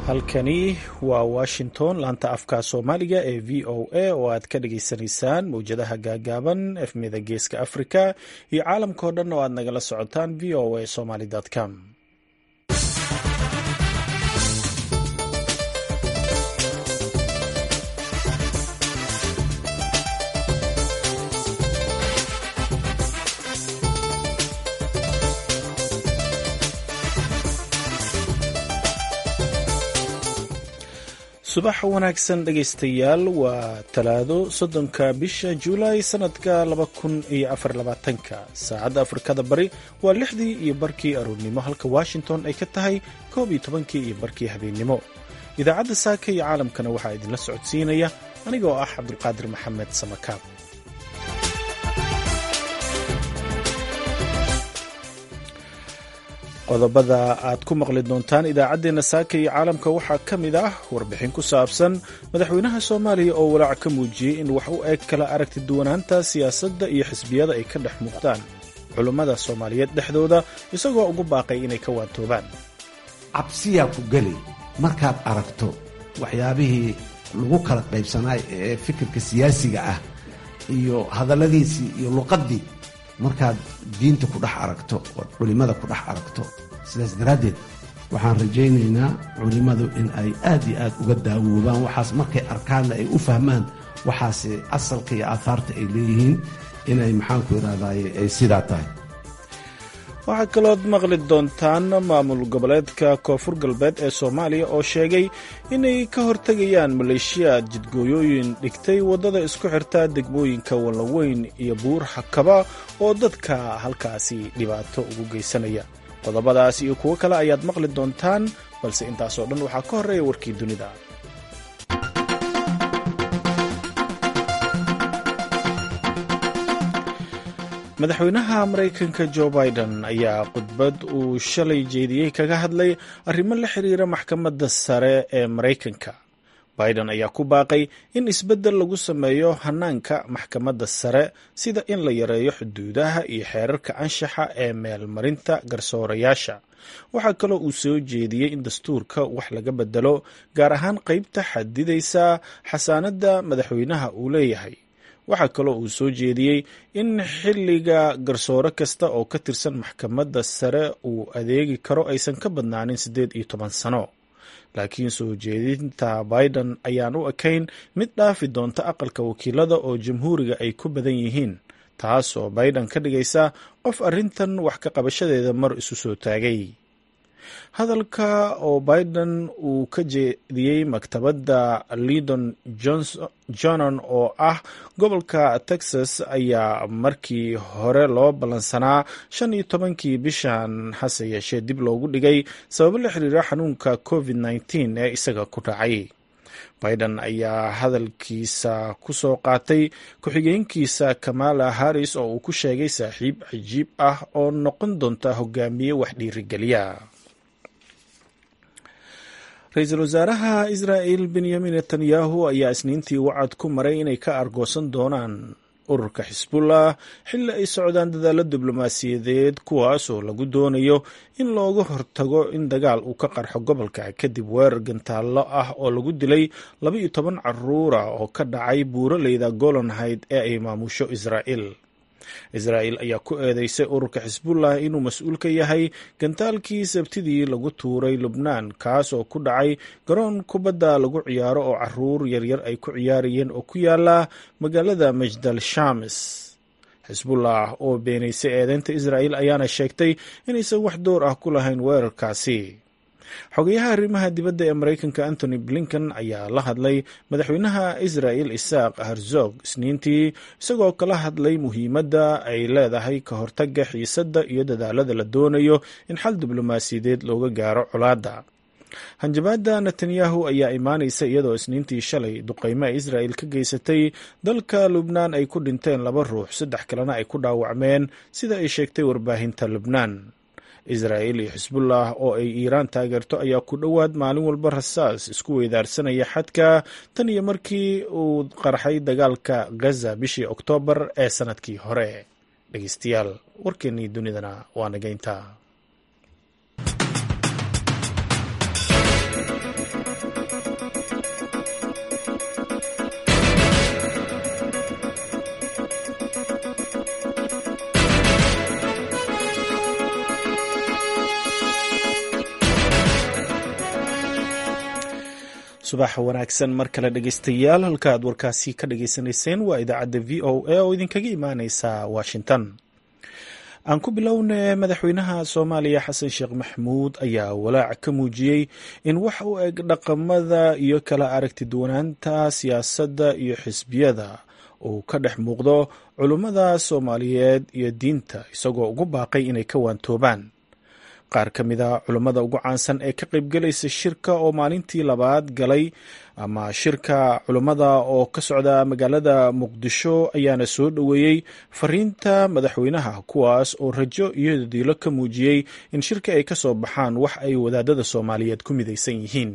halkani waa washington laanta afka soomaaliga ee v o a oo aad ka dhageysanaysaan mowjadaha gaagaaban efmida geeska africa iyo caalamkao dhan oo aad nagala socotaan v o a somaly com subax wanaagsan dhegaystayaal waa talaado soddonka bisha juulaay sanadka laba kun iyo afar labaatanka saacadda afrikada bari waa lixdii iyo barkii aroornimo halka washington ay ka tahay koob iyo tobankii iyo barkii habeennimo idaacadda saaka iyo caalamkana waxaa idinla socodsiinaya anigoo ah cabdulqaadir maxamed samakaab qodobada aad ku maqli doontaan idaacaddeenna saaka iyo caalamka waxaa ka mid ah warbixin ku saabsan madaxweynaha soomaaliya oo walaac ka muujiyey in wax u eg kala aragti duwanaanta siyaasadda iyo xisbiyada ay ka dhex muuqdaan culummada soomaaliyeed dhexdooda isagoo ugu baaqay inay ka waantoobaan cabsiyaa ku geli markaad aragto waxyaabihii lagu kala qaybsanaay ee fikirka siyaasiga ah iyo hadalladiisii iyo luqaddii markaad diinta ku dhex aragto ood culimmada ku dhex aragto sidaas daraaddeed waxaan rajaynaynaa culimmadu in ay aad iyo aad uga daawoobaan waxaas markay arkaanna ay u fahmaan waxaase asalka iyo aahaarta ay leeyihiin inay maxaanku idhahdaye ay sidaa tahay waxaa kalood maqli doontaan maamul goboleedka koonfur galbeed ee soomaaliya oo sheegay inay ka hortegayaan maleeshiyaad jidgooyooyin dhigtay waddada isku xirta degmooyinka wallaweyn iyo buur xakaba oo dadka halkaasi dhibaato ugu geysanaya qodobadaas iyo kuwo kale ayaad maqli doontaan balse intaasoo dhan waxaa ka horreeya warkii dunida madaxweynaha maraykanka jo biden ayaa khudbad uu shalay jeediyey kaga hadlay arrimo la xiriira maxkamadda sare ee maraykanka biden ayaa ku baaqay in isbeddel lagu sameeyo hanaanka maxkamadda sare sida in la yareeyo xuduudaha iyo xeerarka anshaxa ee meelmarinta garsoorayaasha waxaa kaloo uu soo jeediyey in dastuurka wax laga bedelo gaar ahaan qeybta xadidaysa xasaanadda madaxweynaha uu leeyahay waxaa kaloo uu soo jeediyey in xilliga garsoore kasta oo ka tirsan maxkamadda sare uu adeegi karo aysan ka badnaanin siddeed iyo toban sano laakiin soo jeedinta biden ayaan u ekayn mid dhaafi doonta aqalka wakiilada oo jamhuuriga ay ku badan yihiin taas oo biden ka dhigaysa qof arrintan wax ka qabashadeeda mar isu soo taagay hadalka oo biden uu ka jeediyey maktabadda lidon johnson oo ah gobolka texas ayaa markii hore loo ballansanaa shan iyo tobankii bishan hase yeeshee dib loogu dhigay sababo la xiriira xanuunka covid nneteen ee isaga ku dhacay biden ayaa hadalkiisa ku soo qaatay ku-xigeenkiisa kamala harris oo uu ku sheegay saaxiib cajiib ah oo noqon doonta hogaamiye wax dhiirigeliya ra-iisul wasaaraha israa'il benyamin netanyahu ayaa isniintii wacad ku maray inay ka argoosan doonaan ururka xisbullah xilli ay socdaan dadaalo diblomaasiyadeed kuwaas oo lagu doonayo in looga hortago in dagaal uu ka qarxo gobolka kadib weerar gantaallo ah oo lagu dilay laba iyo toban caruura oo ka dhacay buuraleyda golanhayd ee ay maamusho israa'il israa'il ayaa ku eedeysay ururka xisbullah inuu mas-uul ka yahay gantaalkii sabtidii lagu tuuray lubnaan kaas oo ku dhacay garoon kubadda lagu ciyaaro oo caruur yaryar ay ku ciyaarayeen oo ku yaala magaalada majdal shames xisbullah oo beenaysay eedeynta israa'il ayaana sheegtay inaysan wax door ah ku lahayn weerarkaasi xogayaha arrimaha dibadda ee maraykanka antony blinken ayaa la hadlay madaxweynaha israa'il isaaq herzog isniintii isagoo kala hadlay muhiimadda ay leedahay ka hortagga xiisadda iyo dadaalada la doonayo in xal diblomaasiyadeed looga gaaro colaadda hanjabaadda netanyahu ayaa imaanaysa iyadoo isniintii shalay duqeymo ay israa'il ka geysatay dalka lubnaan ay ku dhinteen laba ruux saddex kalena ay ku dhaawacmeen sida ay sheegtay warbaahinta lubnaan israa'il iyo xisbullah oo ay iiraan taageerto ayaa ku dhowaad maalin walba rasaas isku weydaarsanaya xadka tan iyo markii uu qarxay dagaalka gaza bishii oktoobar ee sanadkii hore dhegeystayaal warkeennii dunidana waa nageynta subax wanaagsan mar kale dhegeystayaal halka aad warkaasi ka dhageysanayseen waa idaacadda v o a oo idinkaga imaaneysa washington aan ku bilowne madaxweynaha soomaaliya xasan sheekh maxamuud ayaa walaac ka muujiyey in wax u eg dhaqamada iyo kala aragti duwanaanta siyaasadda iyo xisbiyada uu ka dhex muuqdo culummada soomaaliyeed iyo diinta isagoo ugu baaqay inay ka waantoobaan qaar ka mid a culummada ugu caansan ee ka qaybgelaysa shirka oo maalintii labaad galay ama shirka culummada oo ka socda magaalada muqdisho ayaana soo dhoweeyey fariinta madaxweynaha kuwaas oo rajo iyo diilo ka muujiyey in shirka ay ka soo baxaan wax ay wadaadada soomaaliyeed ku midaysan yihiin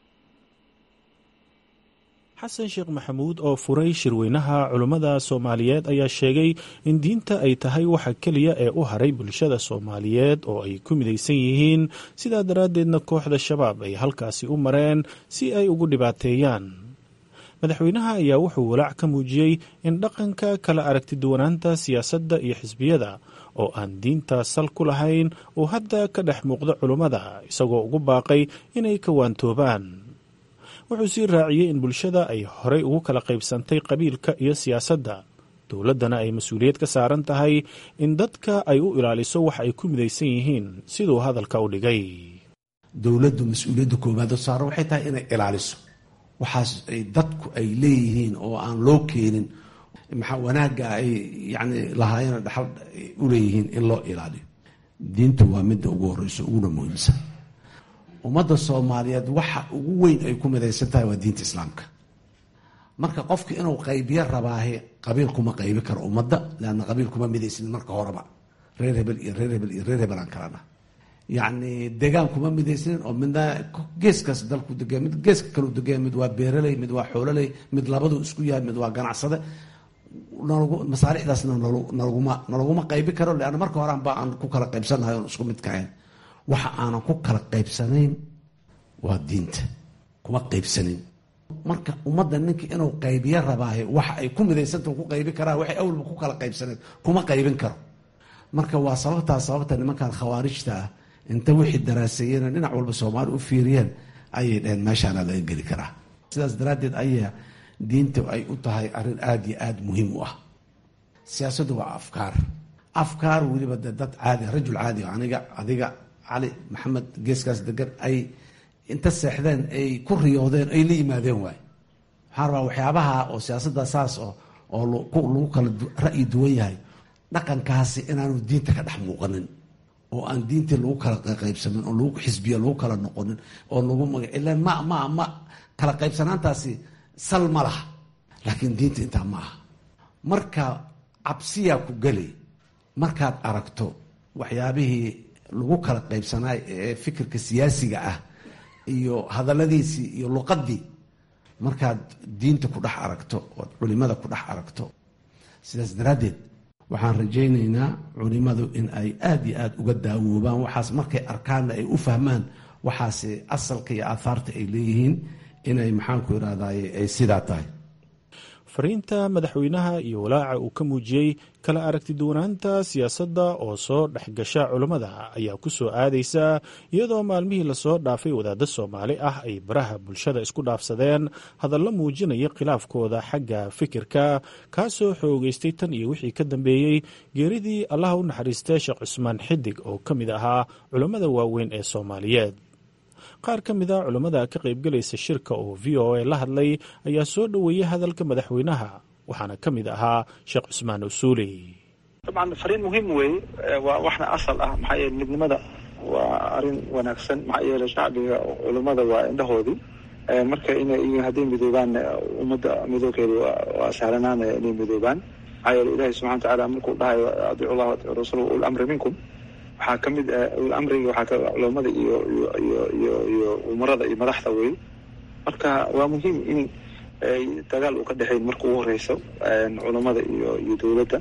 xasan sheekh maxamuud oo furay shirweynaha culummada soomaaliyeed ayaa sheegay in diinta ay tahay waxa keliya ee u haray bulshada soomaaliyeed oo ay ku midaysan yihiin sidaa daraaddeedna kooxda shabaab ay halkaasi u mareen si ay ugu dhibaateeyaan madaxweynaha ayaa wuxuu walaac ka muujiyey in dhaqanka kala aragti duwanaanta siyaasadda iyo xisbiyada oo aan diinta sal ku lahayn uu hadda ka dhex muuqdo culummada isagoo ugu baaqay inay ka waantoobaan wuxuu sii raaciyey in bulshada ay horey ugu kala qaybsantay qabiilka iyo siyaasadda dowladdana ay mas-uuliyad ka saaran tahay in dadka ay u ilaaliso wax ay ku midaysan yihiin siduu hadalka u dhigay dowladdu mas-uuliyadda koowaadoo saaran waxay tahay inay ilaaliso waxaas ay dadku ay leeyihiin oo aan loo keenin maxaa wanaagga ay yacni lahaayeen dhaxal u leeyihiin in loo ilaaliyo diintu waa midda ugu horreyso uguna muhiimsan ummadda soomaaliyeed waxa ugu weyn ay ku midaysan tahay waa diinta islaamka marka qofka inuu qaybiyo rabaahe qabiil kuma qaybi karo ummadda leanna qabiil kuma midaysanin marka horeba reer hebel iyo reer hebel iyo reer hebel aan kalana yacni degaan kuma midaysanin oo midna geeskaas dalku degay mid geeska kaleu degaya mid waa beeraley mid waa xoololey mid labadu isku yahay mid waa ganacsade masaalixdaasna nalaguma nalaguma qaybi karo leanna marka hore anba aan ku kala qaybsannahay oon isku mid kahayn waxa aanan ku kala qaybsanayn waa diinta kuma qaybsanin marka ummadda ninka inuu qaybiyo rabaahe waxa ay ku midaysanta ku qaybi karaan waxay awalba ku kala qaybsaneen kuma qaybin karo marka waa sababtaa sababta nimankan khawaarijta ah inta wixii daraaseeyeen dhinac walba soomaali u fiiriyeen ayay dhaheen meeshaana laga geli karaa sidaas daraaddeed ayaa diinta ay u tahay arrin aada iyo aada muhiim u ah siyaasaddu waa afkaar afkaar weliba de dad caadi rajul caadi aniga adiga cali maxamed geeskaas degan ay inta seexdeen ay ku riyoodeen ay la yimaadeen waay waxaan rabaa waxyaabaha oo siyaasadda saas oo oo lagu kala ra'yi duwan yahay dhaqankaasi inaanu diinta ka dhex muuqanin oo aan diintii lagu kala qaybsanin oo lagu xisbiya lagu kala noqonin oo lagu maga ilaan ma ma ma kala qaybsanaantaasi sal ma laha laakiin diinta intaa ma aha marka cabsiyaa ku geli markaad aragto waxyaabihii lagu kala qaybsanaay ee fikirka siyaasiga ah iyo hadalladiisii iyo luqadii markaad diinta ku dhex aragto ood culimada ku dhex aragto sidaas daraaddeed waxaan rajaynaynaa culimadu in ay aada iyo aada uga daawoobaan waxaas markay arkaanna ay u fahmaan waxaase asalka iyo aahaarta ay leeyihiin inay maxaanku irahdaye ay sidaa tahay fariinta madaxweynaha iyo walaaca uu ka muujiyey kala aragti duwanaanta siyaasadda oo soo dhexgasha culummada ayaa ku soo aadaysa iyadoo maalmihii lasoo dhaafay wadaaddo soomaali ah ay baraha bulshada isku dhaafsadeen hadallo muujinaya khilaafkooda xagga fikirka kaasoo xoogeystay tan iyo wixii ka dambeeyey geeridii allaha u naxariistay sheekh cusmaan xidig oo ka mid ahaa culummada waaweyn ee soomaaliyeed qaar ka mid a culummada ka qaybgelaysa shirka oo v o a la hadlay ayaa soo dhoweeyey hadalka madaxweynaha waxaana ka mid ahaa sheekh cusmaan usuuli dabcan fariin muhiim weeye waa waxna asal ah maxaa yeele midnimada waa arrin wanaagsan maxaa yeele shacbiga culummada waa indhahoodii marka inay hadday midoobaan ummadda midoogeeda waa sahlanaanaya inay midoobaan maxaa yeele ilahi subxana watacaala markuu dhahayo adiicu llah adiicu rasulahu ul amri minkum waxaa ka mid ul amriga waxaa ka culummada iyo iyo iyo iyo iyo umarada iyo madaxda wey marka waa muhiim in dagaal uu ka dhexeyn marka ugu horeyso culummada iyo iyo dowladda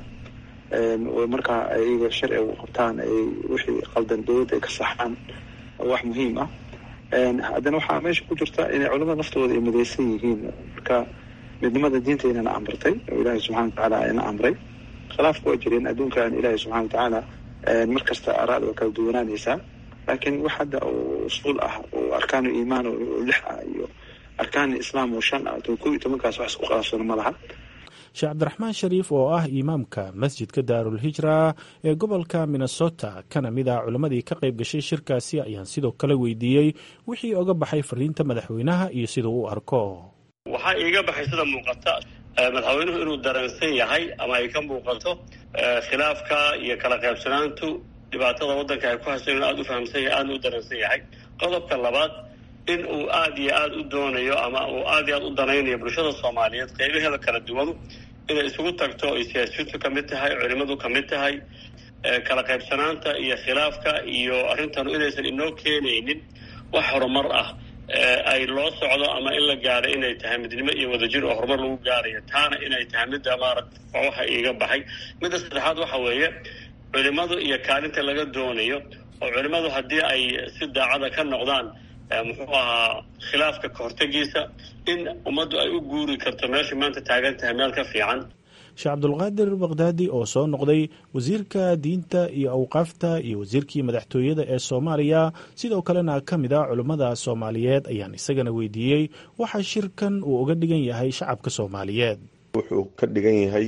markaa ayaga sharciga u qabtaan ay wixii qaldan dowladda ay ka saxaan wax muhiim ah haddana waxaa meesha ku jirta inay culamada naftooda ay midaysan yihiin marka midnimada diintaynana amrtay oo ilaahay subxana watacaala ayna amray khilaafku waa jireen adduunkan ilaahay subxana watacaala mar kasta araada waa kala duwanaanaysaa laakiin wax hadda oo usuul ah oo arkaanu iimaan oo lix ah iyo arkaani islaam oo shan ah ko iyo tobankaas wax isku qaabsano ma laha sheekh cabdiraxmaan shariif oo ah imaamka masjidka daarul hijra ee gobolka minnesota kana mid ah culammadii ka qayb gashay shirkaasi ayaan sidoo kale weydiiyey wixii oga baxay fariinta madaxweynaha iyo siduu u arko waxaa iiga baxay sida muuqata madaxweynuhu inuu dareensan yahay ama ay ka muuqato khilaafka iyo kala qaybsanaantu dhibaatada waddanka ay ku hayso inuu aada u fahamsan yahay aadna u dareensan yahay qodobka labaad in uu aada iyo aada u doonayo ama uu aada iyo aada u danaynayo bulshada soomaaliyeed qaybaheeda kala duwan inay isugu tagto ay siyaasiyiintu ka mid tahay culimadu ka mid tahay kala qaybsanaanta iyo khilaafka iyo arrintanu inaysan inoo keenaynin wax horumar ah ay loo socdo ama in la gaadho inay tahay midnimo iyo wadajir oo horumar lagu gaarayo taana inay tahay midda maarata waxa iiga baxay midda saddexaad waxa weeye culimadu iyo kaalinta laga doonayo oo culimadu haddii ay si daacada ka noqdaan muxuu ahaa khilaafka kahortegiisa in ummaddu ay u guuri karto meesha maanta taagan tahay meel ka fiican sheekh cabdulqaadir bakdaadi oo soo noqday wasiirka diinta iyo awqaafta iyo wasiirkii madaxtooyada ee soomaaliya sidoo kalena ka mid ah culummada soomaaliyeed ayaan isagana weydiiyey waxa shirkan uu uga dhigan yahay shacabka soomaaliyeed wuxuu ka dhigan yahay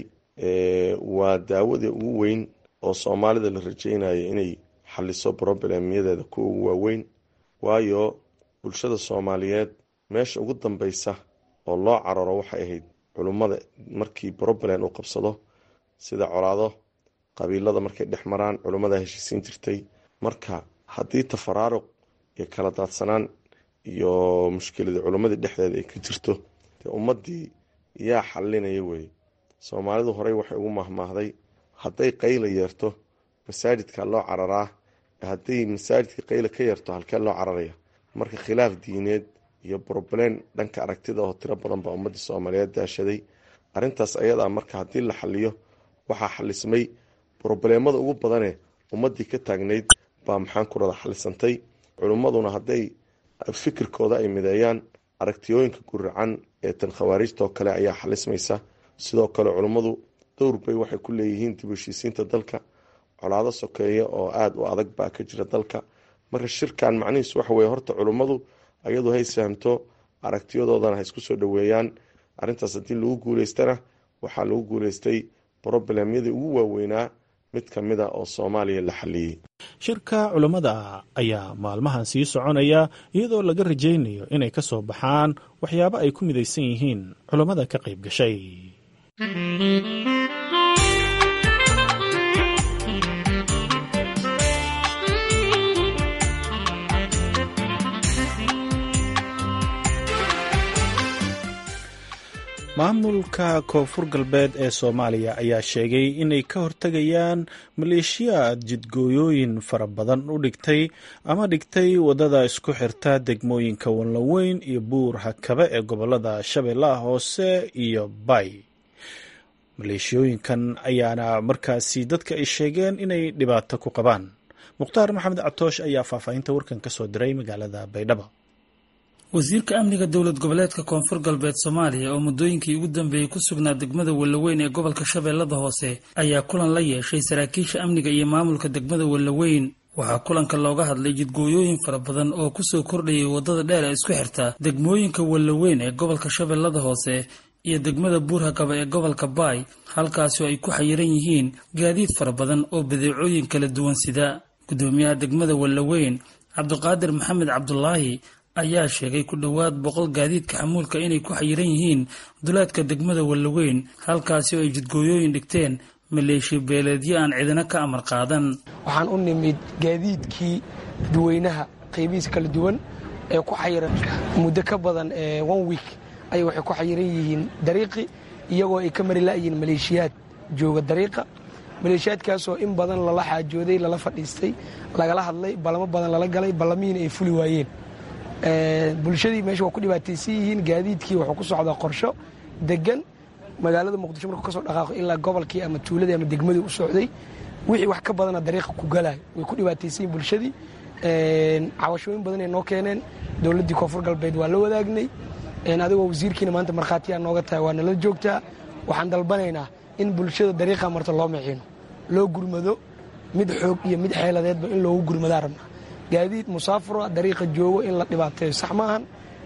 waa daawada ugu weyn oo soomaalida la rajaynayo inay xaliso broblemyadeeda kuwa ugu waaweyn waayo bulshada soomaaliyeed meesha ugu dambeysa oo loo cararo waxay ahayd culummada markii broblen uu qabsado sida colaado qabiilada markay dhex maraan culummada heshiisiin jirtay marka haddii tafaraaruq iyo kala daadsanaan iyo mushkilada culummadii dhexdeeda ay ka jirto dee ummadii yaa xalinaya weye soomaalidu horey waxay ugu mahmaahday hadday qayla yeerto masaajidka loo cararaa hadday masaajidka qayla ka yeerto halkee loo cararaya marka khilaaf diineed iyo broblen dhanka aragtida oo tiro badan baa ummadii soomaaliyeed daashaday arintaas ayadaa marka haddii la xaliyo waxaa xalismay brobleemada ugu badane ummadii ka taagnayd baa maxaan ku rada xalisantay culimmaduna hadday fikirkooda ay mideeyaan aragtiyooyinka guracan ee tan khawaarijta oo kale ayaa xalismaysa sidoo kale culummadu dowr bay waxay ku leeyihiin dib heshiisiinta dalka colaado sokeeya oo aada u adag baa ka jira dalka marka shirkan macnihiisu waxa weye horta culummadu ayadu hay fahamto aragtiyadoodana ha isku soo dhoweeyaan arrintaas haddii lagu guuleystana waxaa lagu guuleystay broblemyadii ugu waaweynaa mid ka mid a oo soomaaliya la xaliyey shirka culammada ayaa maalmahan sii soconaya iyadoo laga rajaynayo inay ka soo baxaan waxyaabo ay ku midaysan yihiin culammada ka qayb gashay maamulka koonfur galbeed ee soomaaliya ayaa sheegay inay ka hortegayaan maleeshiyaad jidgooyooyin fara badan u dhigtay ama dhigtay waddada isku xirta degmooyinka wanlaweyn iyo buur hakabe ee gobolada shabeellaha hoose iyo bay maleeshiyooyinkan ayaana markaasi dadka ay sheegeen inay dhibaato ku qabaan mukhtaar maxamed catoosh ayaa faahfaahinta warkan ka soo diray magaalada baydhabo wasiirka amniga dowlad goboleedka koonfur galbeed soomaaliya oo muddooyinkii ugu dambeeyey ku sugnaa degmada wallaweyn ee gobolka shabeellada hoose ayaa kulan la yeeshay saraakiisha amniga iyo maamulka degmada wallaweyn waxaa kulanka looga hadlay jidgooyooyin fara badan oo kusoo kordhayay waddada dheer ee isku xirta degmooyinka wallaweyn ee gobolka shabeellada hoose iyo degmada buurhakaba ee gobolka baay halkaasi oo ay ku xayiran yihiin gaadiid fara badan oo badeecooyin kala duwan sida gudoomiyaha degmada wallaweyn cabdiqaadir maxamed cabdulaahi ayaa sheegay ku dhowaad boqol gaadiidka xamuulka inay ku xayiran yihiin duleedka degmada wallaweyn halkaasi oo ay jidgooyooyin dhigteen maleeshiya beeleedyo aan cidina ka amar qaadan waxaan u nimid gaadiidkii dadweynaha qaybihiis kala duwan ee ku xayiran muddo ka badan one week ay waxay ku xayiran yihiin dariiqi iyagoo ay ka mari la'yihiin maleeshiyaad jooga dariiqa maleeshiyaadkaasoo in badan lala xaajooday lala fadhiistay lagala hadlay ballamo badan lala galay ballamihiina ay fuli waayeen bulshadii meesha waa ku dhibaataysan yihiin gaadiidkii wuxuu ku socdaa qorsho degan magaalada muqdisho markuu ka soo dhaqaaqo ilaa gobolkii ama tuuladii ama degmadii u socday wixii wax ka badana dariiqa ku galayo way ku dhibaataysan yihin bulshadii cawashooyin badan ay noo keeneen dowladdii koonfur galbeed waa la wadaagnay adigoo wasiirkiina maanta markhaatiyaa nooga tahay waa nala joogtaa waxaan dalbanaynaa in bulshada dariiqa marta loo miciino loo gurmado mid xoog iyo mid xeeladeedba in loogu gurmadaa rabnaa gaadiid musaafura dariiqa joogo in la dhibaateeyo sax maahan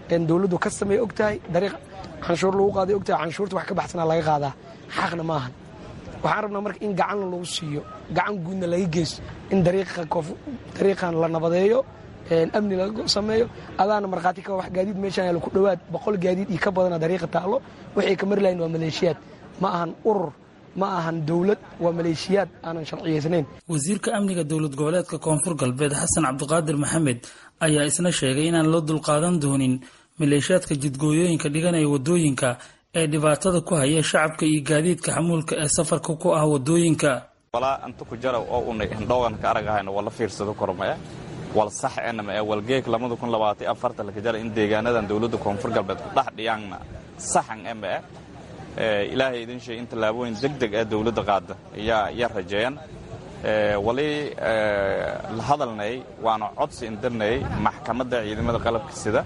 dowladdu ka sameeya og tahay dariiq canshuur lagu qaaday og tahay canshuurta wax ka baxsanaa laga qaadaa xaqna ma ahan waxaan rabnaa marka in gacanna lagu siiyo gacan guudna laga geysto in dariiqan la nabadeeyo amni laga sameeyo adaana markhaati ka wax gaadiid meeshaan yaalo ku dhowaad boqol gaadiid iyo ka badana dariiqa taallo waxay ka mari lahayn waa maleeshiyaad ma ahan urur ma ahan dowlad waa maleeshiyaad aanan sharciyaysnayn wasiirka amniga dowlad goboleedka koonfur galbeed xasan cabdiqaadir maxamed ayaa isna sheegay inaan loo dulqaadan doonin maleeshiyaadka jidgooyooyinka dhiganaya wadooyinka ee dhibaatada ku haya shacabka iyo gaadiidka xamuulka ee safarka ku ah wadooyinka walaa inta ku jara oo unay hindhoogan ka aragahayno wala fiirsado kormaya wal sax enama ee walgeeg lamada kun labaatan afarta laka jara in deegaanadan dowladda koonfur galbeed ku dhex dhiyaanna saxan ema eh ilaahay idin sheeg in tallaabooyin deg deg ee dowladda qaada ayaa ayaa rajeeyan wali la hadalnay waana codsi indirnay maxkamadda ciidamada qalabka sida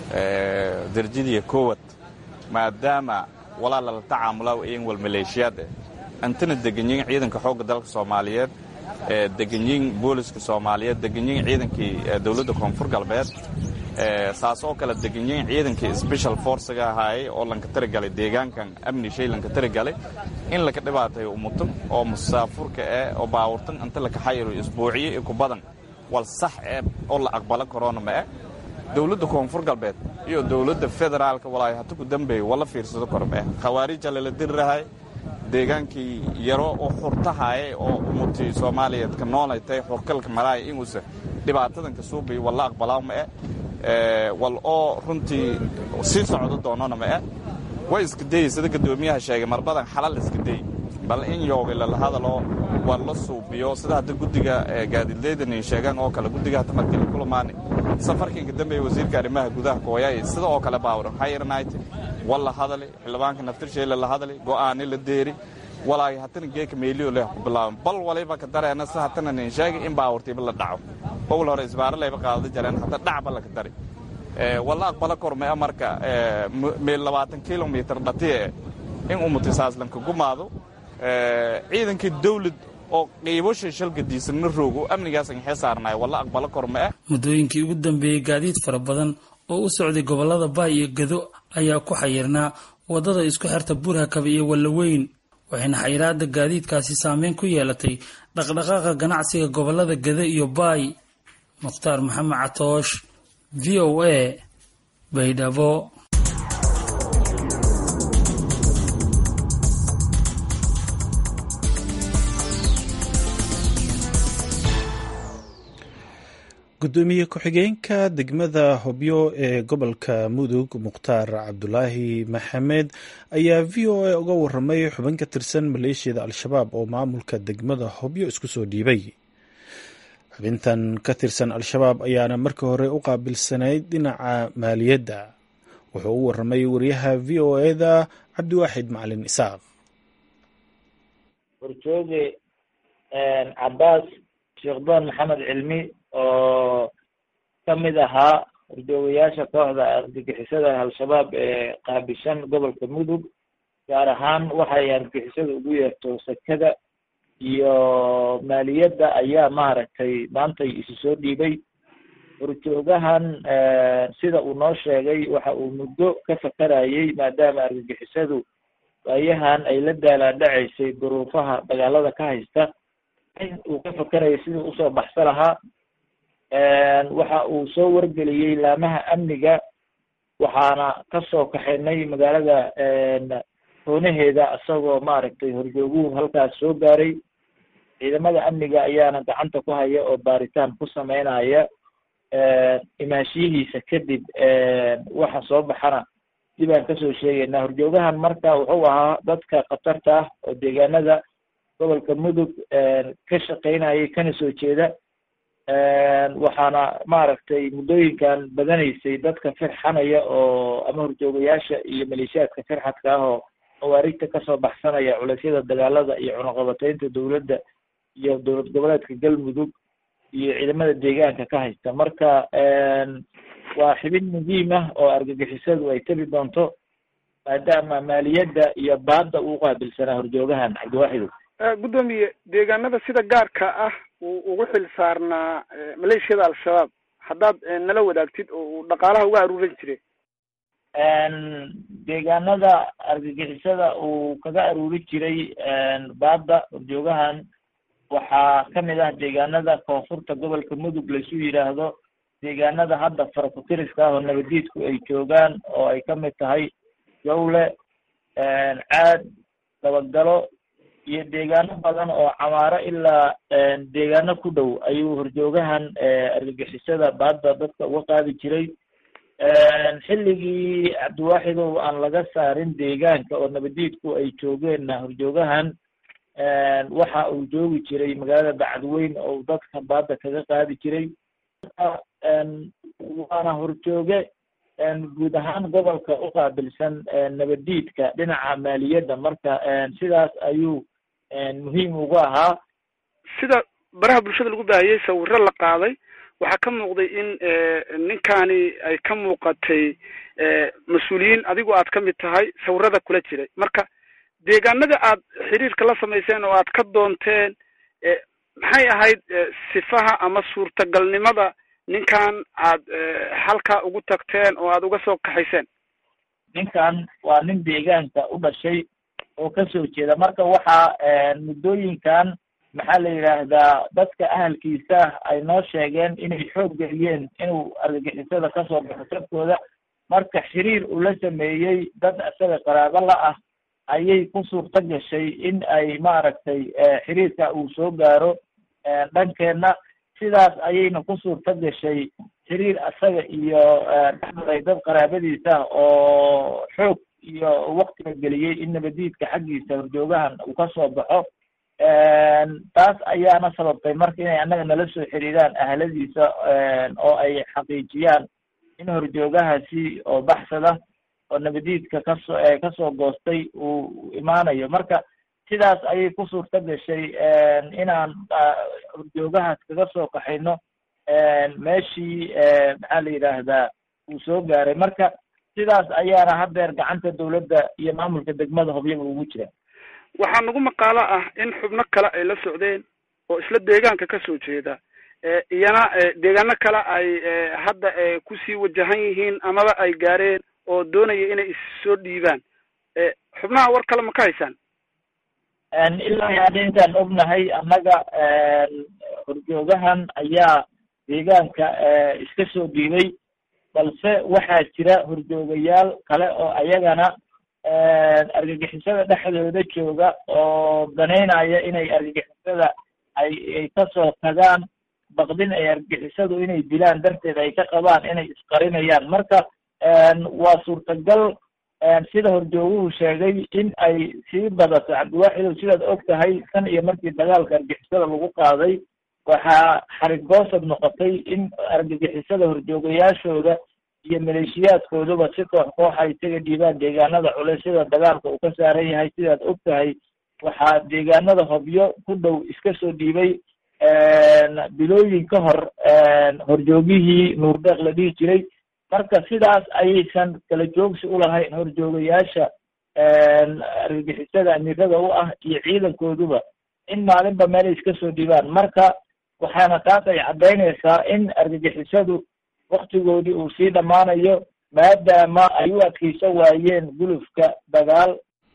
darjadiya koowad maadaama walaa lala tacaamulaa iyan wal maleeshiyaad eh antana deganyiin ciidanka xoogga dalka soomaaliyeed deganyiin booliska soomaaliyeed deganyiin ciidankii dowladda koonfur galbeed saas oo kale deganyiin ciidankii special forcega ahaayey oo lanka tirigalay deegaankan amni shay lanka tirigalay in laka dhibaatayo umuto oo musaafurka eh oo baawurtan inta laka xayiro isbuuciyo iyo ku badan wal sax eh oo la aqbalo korona ma eh dowladda koonfur galbeed iyo dowladda federaalka walaayo hata ku dambeeya wala fiirsado korma eh khawaarija lala dirirahay deegaankii yaro oo xurtahaye oo umutii soomaaliyeed ka noolay tahay xurkalka maraaya inuusa dhibaatadan ka suubay walla aqbalaa ma eh wal oo runtii sii socdo doonona ma eh way iska dayey sida guddoomiyaha sheegay marbadan xalal iska day bal in yoogay lala hadaloo waa la suubiyo sida hadda guddiga gaadiidleydan sheegaan oo kale guddiga hadda markii la kulamaani safarkiinka dambeeya wasiirka arrimaha gudaha kooyaay sida oo kale baawran higher night walla hadali xildhibaanka naftirsheele la hadali go'aani la deeri walaay hatana geeka meeliyo leh ku bilaaban bal waliba ka dareena si hatana nin sheegay in baawurtiiba la dhaco owl hore isbaaro layba qaadada jareen hata dhacba laka dari walla aqbala kormea marka meel labaatan kilomitr dhatiye in umutisaaslanka gumaado ciidankii dawlad oo qiibosha shalgadiisanna roogo amnigaasan xee saarnaay walla aqbalo korma ah muddooyinkii ugu dambeeyey gaadiid fara badan oo u socday gobollada baay iyo gado ayaa ku xayirnaa waddada isku xirta burhakaba iyo wallaweyn waxayna xayiraadda gaadiidkaasi saameyn ku yeelatay dhaqdhaqaaqa ganacsiga gobollada gado iyo baay mukhtaar maxamed catoosh v o a baydhabo gudoomiye ku-xigeenka degmada hobyo ee gobolka mudug mukhtaar cabdulaahi maxamed ayaa v o a uga waramay xubin ka tirsan maleeshiyada al-shabaab oo maamulka degmada hobyo isku soo dhiibay xubintan ka tirsan al-shabaab ayaana markii hore u qaabilsanayd dhinaca maaliyadda wuxuu u waramay wariyaha v o eda cabdiwaaxid macalin isaaq warjooge cabaas sheekhdon maxamed cilmi oo ka mid ahaa horjoogayaasha kooxda argagixisada al-shabaab ee qaabishan gobolka mudug gaar ahaan waxay argagixisada ugu yeerto sekada iyo maaliyadda ayaa maaragtay maantay isu soo dhiibay horjoogahan sida uu noo sheegay waxa uu muddo ka fakarayay maadaama argagixisadu waayahan ay la daalaadhacaysay duruufaha dagaalada ka haysta in uu ka fakarayay sidii usoo baxsa lahaa waxa uu soo wargeliyey laamaha amniga waxaana kasoo kaxaynay magaalada hoonaheeda isagoo maaragtay horjooguhu halkaas soo gaaray ciidamada amniga ayaana gacanta ku haya oo baaritaan ku sameynaya imaashiyihiisa kadib waxa soo baxana dib aan kasoo sheegaynaa horjoogahan marka wuxuu ahaa dadka khatarta ah oo deegaanada gobolka mudug ka shaqeynayay kana soo jeeda waxaana maaragtay muddooyinkan badanaysay dadka firxanaya oo ama horjoogayaasha iyo maleeshiyaadka firxadka ah oo khawaarijta kasoo baxsanaya culeysyada dagaalada iyo cunuqabateynta dowladda iyo dowlad goboleedka galmudug iyo ciidamada deegaanka ka haysta marka waa xibin muhiim ah oo argagixisadu ay tabi doonto maadaama maaliyadda iyo baadda uu qaabilsanaa horjoogahan cabdiwaaxidow guddoomiye deegaanada sida gaarka ah uu ugu xil saarnaa maleeshiyada al-shabaab haddaad nala wadaagtid oo uu dhaqaalaha uga aruuran jiray deegaanada argagixisada uu kaga aruuri jiray baadda horjoogahan waxaa kamid ah deegaanada koonfurta gobolka mudug laisu yidhaahdo deegaanada hadda farakutiriska ah oo nabadiidku ay joogaan oo ay kamid tahay jawle caad dabagalo iyo deegaano badan oo camaaro ilaa deegaano ku dhow ayuu horjoogahan argagixisada baadda dadka uga qaadi jiray xilligii cabdiwaaxidow aan laga saarin deegaanka oo nabadiidku ay joogeenna horjoogahan waxa uu joogi jiray magaalada bacadweyn oo dadka baadda kaga qaadi jiray waana horjooge guud ahaan gobolka u qaabilsan nabadiidka dhinaca maaliyadda marka sidaas ayuu muhiim ugu ahaa sida baraha bulshada lagu baahiyey sawiro la qaaday waxaa ka muuqday in ninkani ay ka muuqatay mas-uuliyiin adigu aad ka mid tahay sawirada kula jiray marka deegaanada aad xiriirka la samayseen oo aad ka doonteen maxay ahayd sifaha ama suurtagalnimada ninkan aad halka ugu tagteen oo aad uga soo kaxayseen ninkan waa nin deegaanka u dhashay oo kasoo jeeda marka waxaa muddooyinkan maxaa la yidhaahdaa dadka ahalkiisa ay noo sheegeen inay xoog geliyeen inuu argagixisada kasoo baxo sabkooda marka xiriir uu la sameeyey dad isaga qaraabo la ah ayay ku suurto gashay in ay maaragtay xiriirka uu soo gaaro dhankeenna sidaas ayayna ku suurto gashay xiriir isaga iyo dhexmaray dad qaraabadiisa oo xoog iyo waktiga geliyey in nabadiidka xaggiisa horjoogahan uu kasoo baxo taas ayaana sababtay marka inay annaga nala soo xiriiraan ahladiisa oo ay xaqiijiyaan in horjoogahaasi oo baxsada oo nabadiidka kasoo kasoo goostay uu imaanayo marka sidaas ayay ku suurto gashay inaan horjoogahaas kaga soo kaxayno meeshii maxaa la yidhaahdaa uu soo gaaray marka sidaas ayaana hadeer gacanta dawladda iyo maamulka degmada hobyaba ugu jira waxaa nagu maqaalo ah in xubno kale ay la socdeen oo isla deegaanka kasoo jeeda iyana deegaano kale ay hadda kusii wajahan yihiin amaba ay gaareen oo doonaya inay issoo dhiibaan xubnaha war kale ma ka haysaan ilaa hadda intaan ognahay annaga horjoogahan ayaa deegaanka iska soo dhiibay balse waxaa jira horjoogayaal kale oo ayagana argagixisada dhexdooda jooga oo danaynaya inay argagixisada ay ay kasoo tagaan baqdin ay argagixisadu inay dilaan darteed ay ka qabaan inay isqarinayaan marka waa suurtagal sida horjooguhu sheegay in ay sii badato cabdiwaaxidow sidaad og tahay tan iyo markii dagaalka argagixisada lagu qaaday waxaa xarigoosad noqotay in argagixisada horjoogayaashooda iyo maleeshiyaadkooduba si koox kooxa isaga dhiibaan deegaanada culeys sida dagaalka uu ka saaran yahay sidaad og tahay waxaa deegaanada hobyo ku dhow iska soo dhiibay bilooyin ka hor horjoogihii nuurdeeq la dhihi jiray marka sidaas ayaysan kala joogsi ulahayn horjoogayaasha argagixisada amiirada u ah iyo ciidankooduba in maalinba meelay iska soo dhiibaan marka waxaana taas ay caddaynaysaa in argagixisadu waktigoodii uu sii dhammaanayo maadaama ay u adkeysan waayeen gulufka dagaal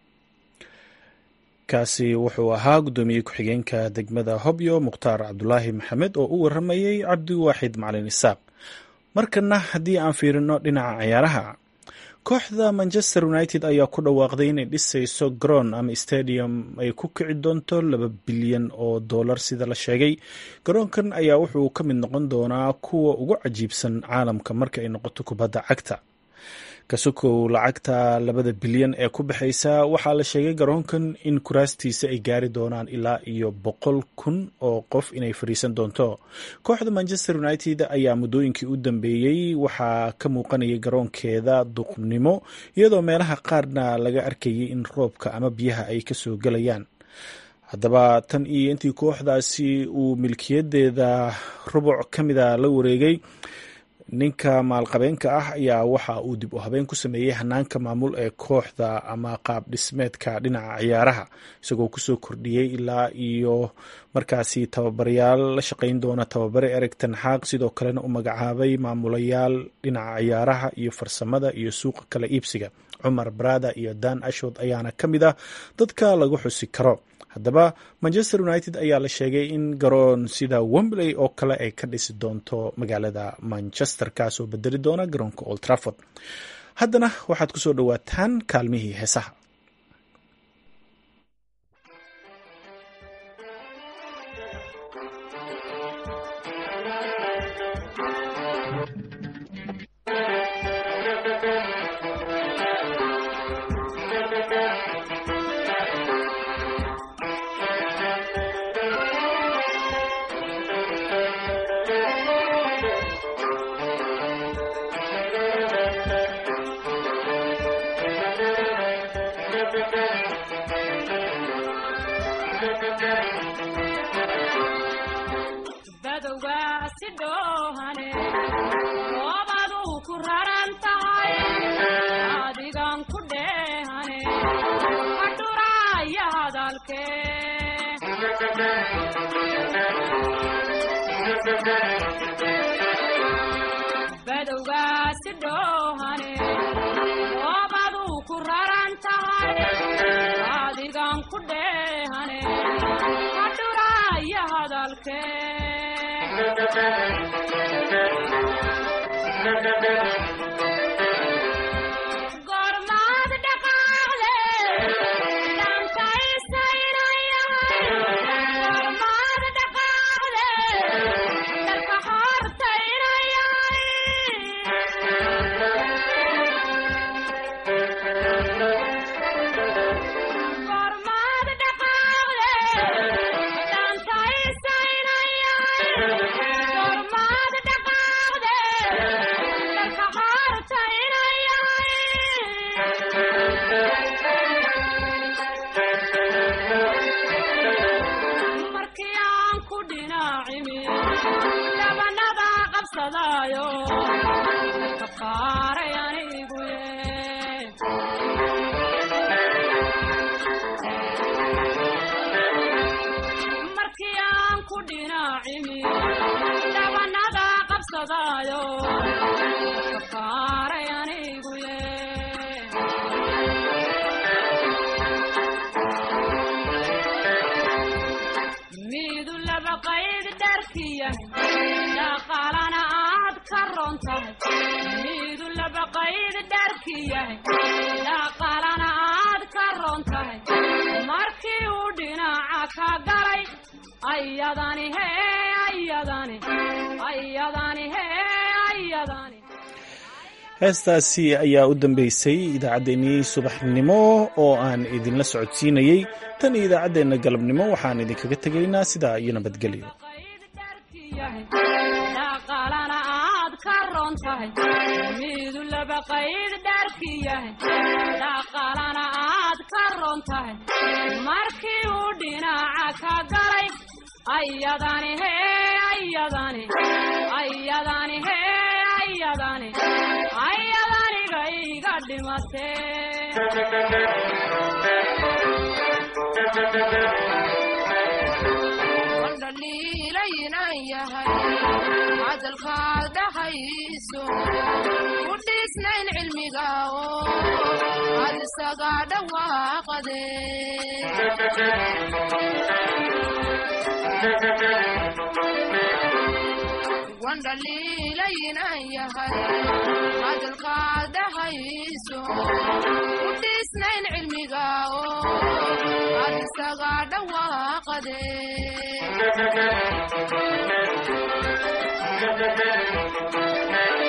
kaasi wuxuu ahaa guddoomiye ku-xigeenka degmada hobyo mukhtaar cabdulaahi maxamed oo u waramayey cabdiwaaxid macalin isaaq markana haddii aan fiirino dhinaca ciyaaraha kooxda manchester united ayaa ku dhawaaqday inay dhisayso garoon ama stadium ay ku kici doonto laba bilyan oo dollar sida la sheegay garoonkan ayaa wuxuu ka mid noqon doonaa kuwa ugu cajiibsan caalamka marka ay noqoto kubadda cagta kasukow lacagta labada bilyan ee ku baxaysa waxaa la sheegay garoonkan in kuraastiisa ay gaari doonaan ilaa iyo boqol kun oo qof inay fadhiisan doonto kooxda manchester united ayaa muddooyinkii u dambeeyey waxaa ka muuqanayay garoonkeeda duqnimo iyadoo meelaha qaarna laga arkayay in roobka ama biyaha ay kasoo gelayaan haddaba tan iyo intii kooxdaasi uu milkiyadeeda rubuc ka mida la wareegay ninka maalqabeenka ah ayaa waxa uu dib u habeen ku sameeyey hanaanka maamul ee kooxda ama qaab dhismeedka dhinaca ciyaaraha isagoo kusoo kordhiyey ilaa iyo markaasi tababarayaal la shaqayn doona tababare ereg tanxaaq sidoo kalena u magacaabay maamulayaal dhinaca ciyaaraha iyo farsamada iyo suuqa kala iibsiga cumar barada iyo dan ashod ayaana ka mid ah dadka lagu xusi karo haddaba manchester united ayaa la sheegay in garoon sida wembley oo kale ay ka dhisi doonto magaalada manchester kaasoo bedeli doona garoonka old trafford haddana waxaad ku soo dhowaataan kaalmihii heesaha heestaasi ayaa u dambeysay idaacaddeenii subaxnimo oo aan idinla socodsiinayey tan iyo idaacaddeenna galabnimo waxaan idinkaga tegaynaa sidaa iyo nabadgelyo dhaliilaynan yahay hadalkaad dhahayso ku dhiisnayn cilmiga oo ad isaga dhawaaqade wandhaliilaynan yahay hadalkaad dhahayso ku dhiisnayn cilmiga oo ad isaga dhawaaqade Thank you.